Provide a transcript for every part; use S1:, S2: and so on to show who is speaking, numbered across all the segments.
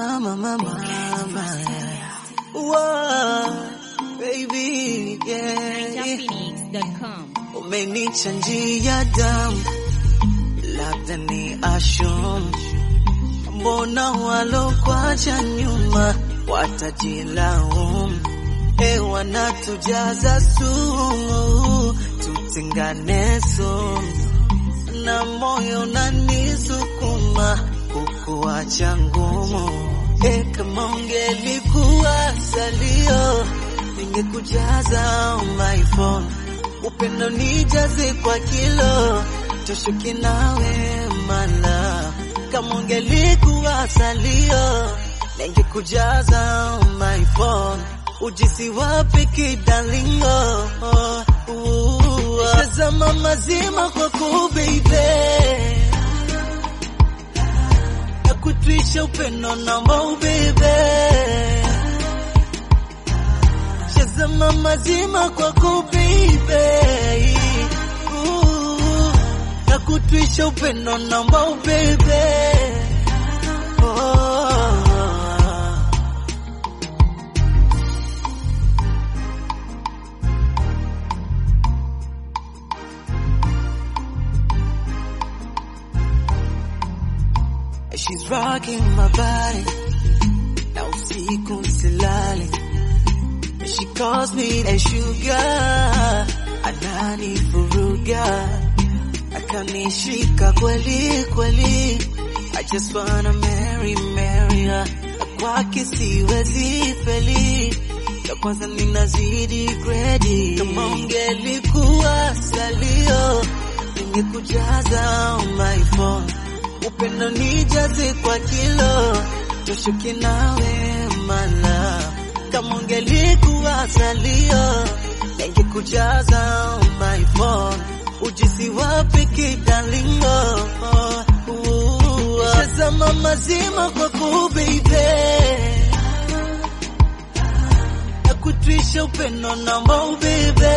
S1: mama, mama, mama. Whoa, baby, yeah.
S2: NigerPhoenix.com.
S1: Umenichanjia damu, labda ni ashum. Mbona walokwacha nyuma watajilaumu? E, wanatujaza sumu, tutengane sumu, na moyo unanisukuma kukuacha ngumu. E, kama ungelikuwa salio, ningekujaza on my phone upendo nijaze kwa kilo toshuki nawe mala kama ungelikuwa salio ningekujaza on my phone ujisi wapi kidalingo tazama mazima kwa kubeibe na kutwisha upendo namba ubebe Shazama mazima kwako baby, Ooh, na kutwisha upendo namba ubebe oh. She's rocking my body na usiku silali She calls me a sugar, ananivuruga, akanishika kweli kweli. I just wanna marry marry her, kwake siwezi feli, ya kwanza ninazidi gredi. Kama ungelikuwa salio, ningekujaza on my phone, upendo nijaze kwa kilo, toshuki nawe mala kama ungelikuwa salio ningekujaza on my phone ujisi wapi kidalingo shazama mazima kwa kubeibe na kutwisha upendo namba ubebe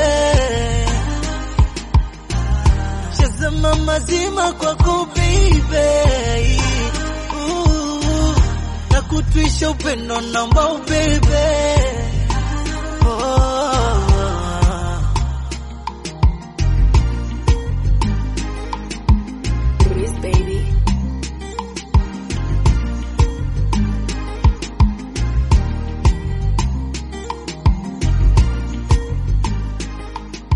S1: shazama mazima kwa kubeibe na kutwisha upendo namba ubebe oh.
S3: Chris, baby.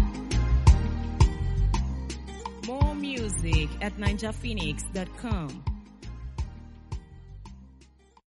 S2: More music at NigerPhoenix.com.